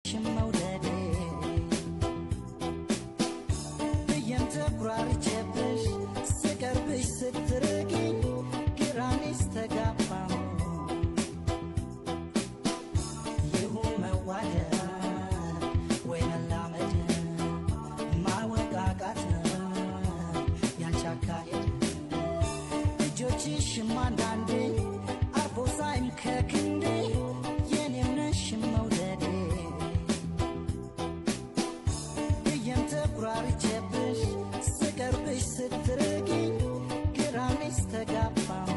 የምነሽም መውደዴ ብዬም ተኩራርቼብሽ ስቀርብሽ ስትርቂኝ ግራኔስ ተጋባሁ ይሁን መዋደድ ወይ መላመድ ማወቃቃት ያንቺ አካሄድ እጆችሽም አንዳንዴ አርፎ ሳይም ከክንዴ የኔም ነሽም መውደዴ ብዬም ተኩራርቼብሽ ስቀርብሽ ስትርቂኝ ግራኔስ ተጋባሁ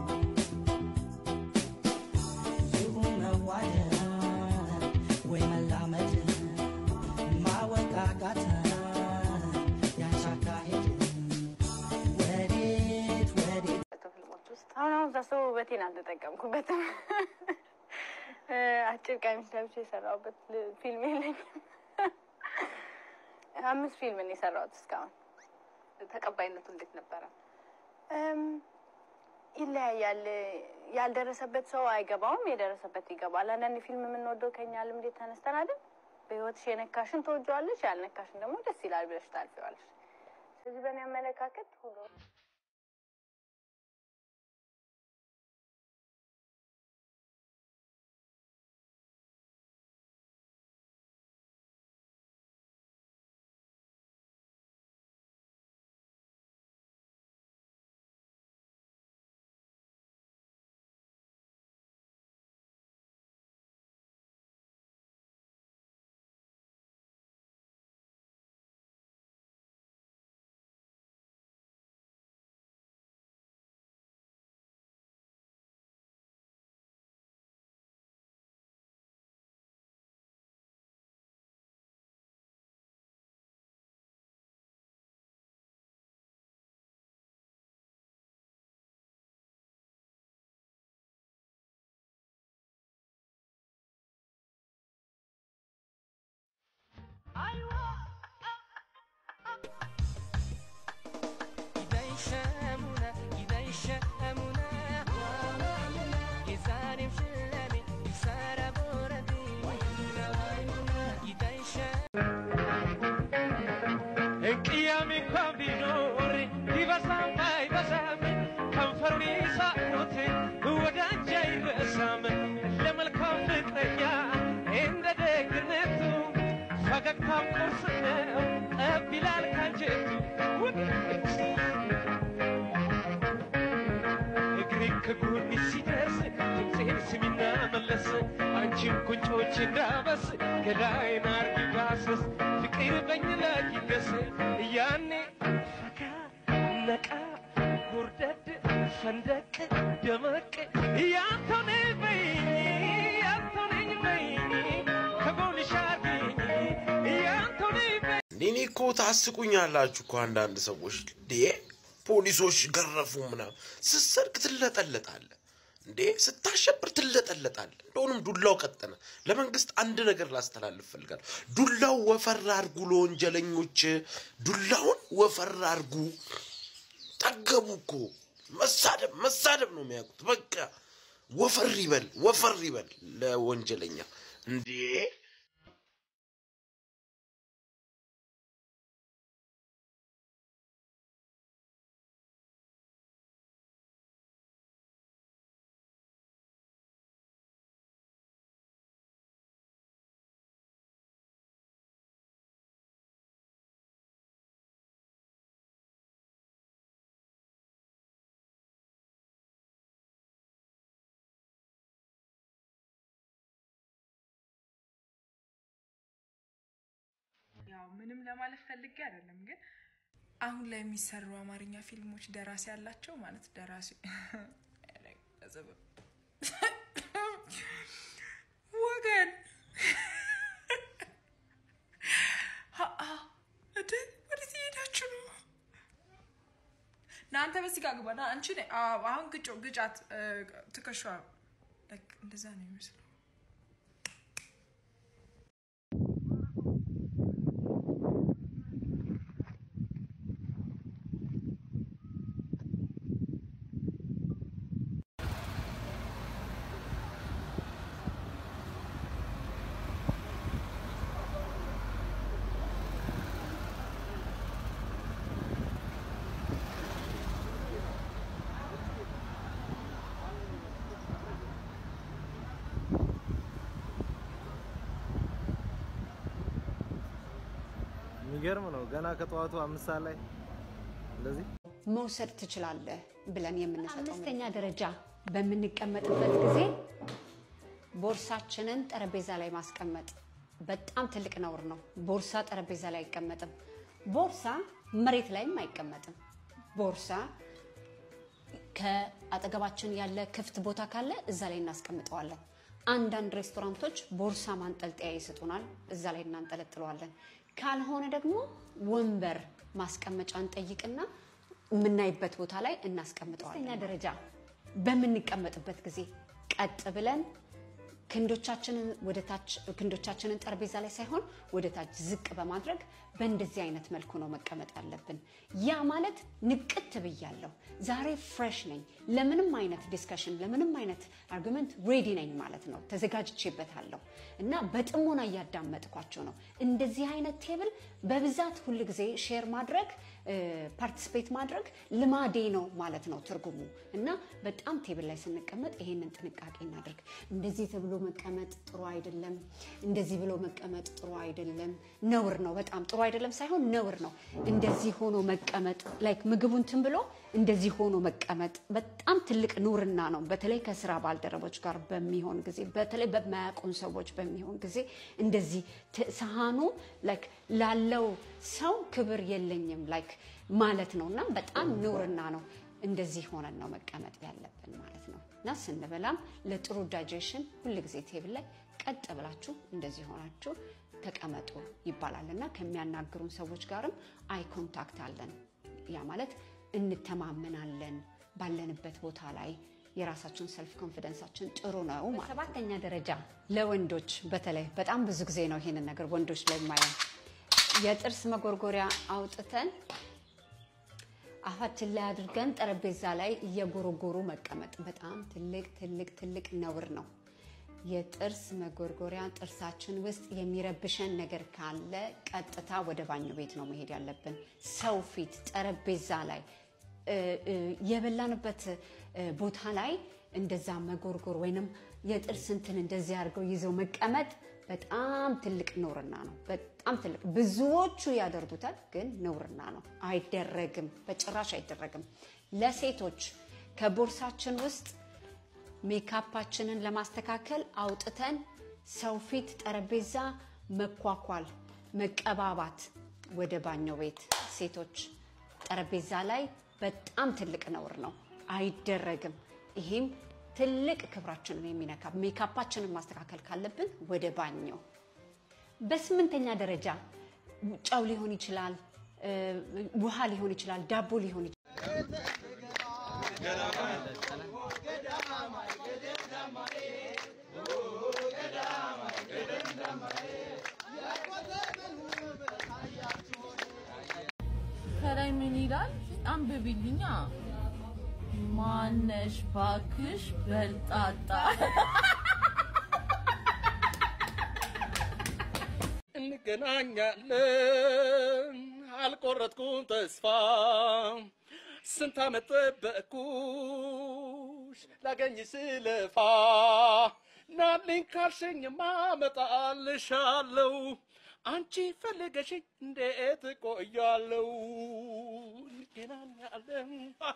ይሁን መዋደድ ወይ መላመድ ማወቃቃት ያንቺ አካሄድ ወዴት ወዴት ፊልሞች ውስጥ አሁን አሁን ሳስበው ውበቴን አልተጠቀምኩበትም። እ፣ አጭር ቀሚስ ለብሼ የሰራሁበት ል- ፊልም የለኝም። አምስት ፊልም ነው የሰራሁት እስካሁን። ተቀባይነቱ እንዴት ነበረ? እም፣ ይለያያል። ያልደረሰበት ሰው አይገባውም፣ የደረሰበት ይገባል። አንዳንድ ፊልም የምንወደው ከኛ ልምድ ተነስተን አይደል? በህይወትሽ የነካሽን ትወጂዋለሽ፣ ያልነካሽን ደግሞ ደስ ይላል ብለሽ ታልፊዋለሽ። ስለዚህ በእኔ አመለካከት ሁሉ ቅያሜ እንኳን ቢኖር ቢበዛም አይበዛም ከንፈሩን ይሳቁት ወደ አንቺ አይረሳም ለመልካም ፍቅረኛ እንደ ደግነቱ ፈገግታም ቁርስ ነው ጠብ ይላል ካንጀቱ እግሬ ከጎን ሲደርስ ድምፄን ስሚና መለስ አንቺም ቁንጮች እንዳበስ ገላይን አርጊ ዳሰስ ፍቅር በኝ ላይ ይገስ ያኔ ፈካ ነቃ ጎርደድ ፈንደቅ ደመቅ ያንተው ነኝ በይኝ ያንተው ነኝ በይኝ ከጎንሽ አርጊኝ ያንተው ነኝ በይኝ እንዴ እኔ እኮ ታስቁኛላችሁ እኮ አንዳንድ ሰዎች እንዴ ፖሊሶች ገረፉ ምናምን ስትሰርቅ ትለጠለጣለ እንዴ ስታሸብር ትለጠለጣለ እንደሆንም ዱላው ቀጠነ ለመንግስት አንድ ነገር ላስተላልፍ ፈልጋለሁ ዱላው ወፈር አርጉ ለወንጀለኞች ዱላውን ወፈር አርጉ ጠገቡ እኮ መሳደብ መሳደብ ነው የሚያውቁት በቃ ወፈር ይበል ወፈር ይበል ለወንጀለኛ እንዴ ያው ምንም ለማለት ፈልጌ አይደለም፣ ግን አሁን ላይ የሚሰሩ አማርኛ ፊልሞች ደራሲ ያላቸው ማለት ደራሲ ወገን ሀአ፣ እንዴ ወዴት እየሄዳችሁ ነው? እናንተ በዚህ ጋር ግባና አንቺ ነይ። አዎ፣ አሁን ግጮ ግጫት ትከሻ እንደዛ ነው የሚመስለው። የሚገርም ነው። ገና ከጠዋቱ አምስት ሰዓት ላይ እንደዚህ መውሰድ ትችላለህ ብለን የምንሰጠው አምስተኛ ደረጃ በምንቀመጥበት ጊዜ ቦርሳችንን ጠረጴዛ ላይ ማስቀመጥ በጣም ትልቅ ነውር ነው። ቦርሳ ጠረጴዛ ላይ አይቀመጥም። ቦርሳ መሬት ላይም አይቀመጥም። ቦርሳ ከአጠገባችን ያለ ክፍት ቦታ ካለ እዛ ላይ እናስቀምጠዋለን። አንዳንድ ሬስቶራንቶች ቦርሳ ማንጠልጠያ ይሰጡናል፣ እዛ ላይ እናንጠለጥለዋለን። ካልሆነ ደግሞ ወንበር ማስቀመጫ እንጠይቅና የምናይበት ቦታ ላይ እናስቀምጠዋለን። ሶስተኛ ደረጃ በምንቀመጥበት ጊዜ ቀጥ ብለን ክንዶቻችንን ወደ ታች ክንዶቻችንን ጠረጴዛ ላይ ሳይሆን ወደ ታች ዝቅ በማድረግ በእንደዚህ አይነት መልኩ ነው መቀመጥ ያለብን። ያ ማለት ንቅት ብያለሁ፣ ዛሬ ፍሬሽ ነኝ፣ ለምንም አይነት ዲስከሽን ለምንም አይነት አርጉመንት ሬዲ ነኝ ማለት ነው። ተዘጋጅቼበታለሁ እና በጥሞና እያዳመጥኳቸው ነው። እንደዚህ አይነት ቴብል በብዛት ሁል ጊዜ ሼር ማድረግ ፓርቲስፔት ማድረግ ልማዴ ነው ማለት ነው ትርጉሙ። እና በጣም ቴብል ላይ ስንቀመጥ ይሄንን ጥንቃቄ እናድርግ። እንደዚህ ተብሎ መቀመጥ ጥሩ አይደለም፣ እንደዚህ ብሎ መቀመጥ ጥሩ አይደለም፣ ነውር ነው። በጣም ጥሩ አይደለም ሳይሆን ነውር ነው። እንደዚህ ሆኖ መቀመጥ ላይክ ምግቡን ትን ብሎ እንደዚህ ሆኖ መቀመጥ በጣም ትልቅ ኑርና ነው። በተለይ ከስራ ባልደረቦች ጋር በሚሆን ጊዜ፣ በተለይ በማያውቁን ሰዎች በሚሆን ጊዜ እንደዚህ ሰሃኑ ላይክ ላለው ሰው ክብር የለኝም ላይክ ማለት ነው እና በጣም ኑርና ነው። እንደዚህ ሆነን ነው መቀመጥ ያለብን ማለት ነው እና ስንበላም ለጥሩ ዳይጀሽን ሁልጊዜ ቴብል ላይ ቀጥ ብላችሁ እንደዚህ ሆናችሁ ተቀመጡ ይባላል እና ከሚያናግሩን ሰዎች ጋርም አይ ኮንታክት አለን። ያ ማለት እንተማመናለን ባለንበት ቦታ ላይ የራሳችን ሰልፍ ኮንፊደንሳችን ጥሩ ነው ማለት። ሰባተኛ ደረጃ ለወንዶች በተለይ በጣም ብዙ ጊዜ ነው ይሄንን ነገር ወንዶች ላይ የማየው የጥርስ መጎርጎሪያ አውጥተን አፋችን ላይ አድርገን ጠረጴዛ ላይ እየጎረጎሩ መቀመጥ በጣም ትልቅ ትልቅ ትልቅ ነውር ነው። የጥርስ መጎርጎሪያ ጥርሳችን ውስጥ የሚረብሸን ነገር ካለ ቀጥታ ወደ ባኞ ቤት ነው መሄድ ያለብን። ሰው ፊት ጠረጴዛ ላይ የበላንበት ቦታ ላይ እንደዛ መጎርጎር ወይንም የጥርስ እንትን እንደዚህ አድርገው ይዘው መቀመጥ በጣም ትልቅ ነውርና ነው። በጣም ትልቅ ብዙዎቹ ያደርጉታል፣ ግን ነውርና ነው። አይደረግም፣ በጭራሽ አይደረግም። ለሴቶች ከቦርሳችን ውስጥ ሜካፓችንን ለማስተካከል አውጥተን ሰው ፊት ጠረጴዛ መኳኳል፣ መቀባባት ወደ ባኞ ቤት ሴቶች ጠረጴዛ ላይ በጣም ትልቅ ነውር ነው። አይደረግም። ይሄም ትልቅ ክብራችንን የሚነካ ሜካፓችንን ማስተካከል ካለብን ወደ ባኞ። በስምንተኛ ደረጃ ጨው ሊሆን ይችላል፣ ውሃ ሊሆን ይችላል፣ ዳቦ ሊሆን ይችላል። ከላይ ምን ይላል? አንብቢልኛ። ማነሽ ባክሽ በልጣጣ እንገናኛለን አልቆረጥኩም ተስፋ ስንት ዓመት ጠበቅኩሽ ላገኝ ስለፋ ናልኝ ካልሽኝማ እመጣልሻለሁ አንቺ ፈልገሽኝ እንዴት እቆያለሁ እንገናኛለን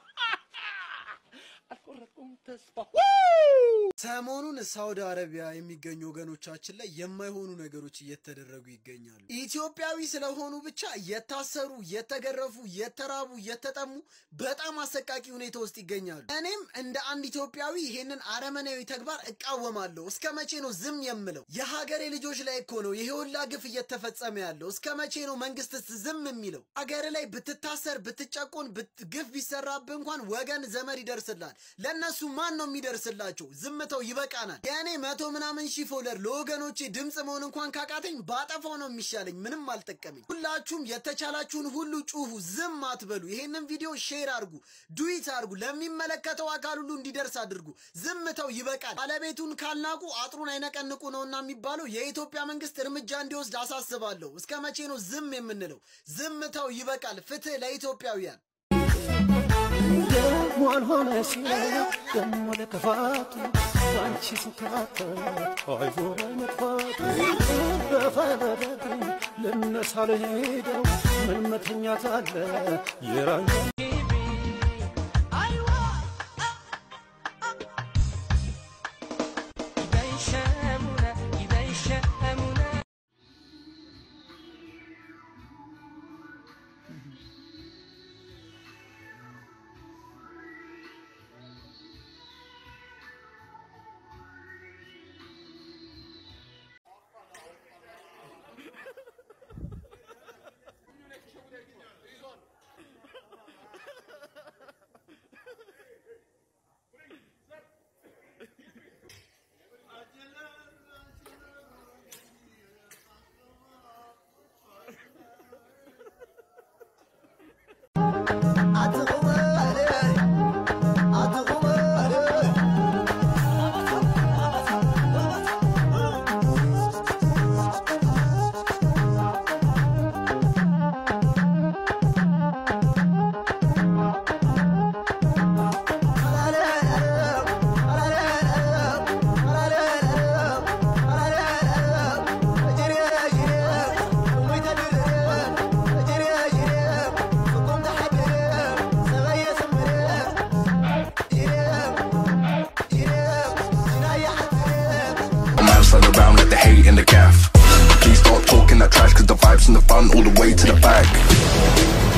አልቆረጥኩም ተስፋ ሰሞኑን ሳውዲ አረቢያ የሚገኙ ወገኖቻችን ላይ የማይሆኑ ነገሮች እየተደረጉ ይገኛሉ። ኢትዮጵያዊ ስለሆኑ ብቻ የታሰሩ፣ የተገረፉ፣ የተራቡ፣ የተጠሙ በጣም አሰቃቂ ሁኔታ ውስጥ ይገኛሉ። እኔም እንደ አንድ ኢትዮጵያዊ ይሄንን አረመናዊ ተግባር እቃወማለሁ። እስከ መቼ ነው ዝም የምለው? የሀገሬ ልጆች ላይ እኮ ነው ይሄ ሁላ ግፍ እየተፈጸመ ያለው። እስከ መቼ ነው መንግስትስ ዝም የሚለው? ሀገር ላይ ብትታሰር፣ ብትጨቆን፣ ብት- ግፍ ቢሰራብህ እንኳን ወገን ዘመድ ይደርስላል። ለእነሱ ማን ነው የሚደርስላቸው? ዝምተው ይበቃናል። የእኔ መቶ ምናምን ሺህ ፎሎወር ለወገኖቼ ድምፅ መሆን እንኳን ካቃተኝ ባጠፋው ነው የሚሻለኝ። ምንም አልጠቀመኝ። ሁላችሁም የተቻላችሁን ሁሉ ጩሁ፣ ዝም አትበሉ። ይሄንን ቪዲዮ ሼር አድርጉ፣ ዱዊት አድርጉ፣ ለሚመለከተው አካል ሁሉ እንዲደርስ አድርጉ። ዝምተው ይበቃል። ባለቤቱን ካልናቁ አጥሩን አይነቀንቁ ነውና የሚባለው የኢትዮጵያ መንግስት እርምጃ እንዲወስድ አሳስባለሁ። እስከ መቼ ነው ዝም የምንለው? ዝምተው ይበቃል። ፍትህ ለኢትዮጵያውያን። ደሞ አልሆነ ሲለ ደሞ ለክፋቱ አንቺ ስካተት አይዞህ መጥፋቱ በፈረደብኝ ልነሳ ልሄደው ምን መተኛት አለ የራኛ Man slide around like the hate in the gaff. Please start talking that trash, cause the vibes in the front all the way to the back.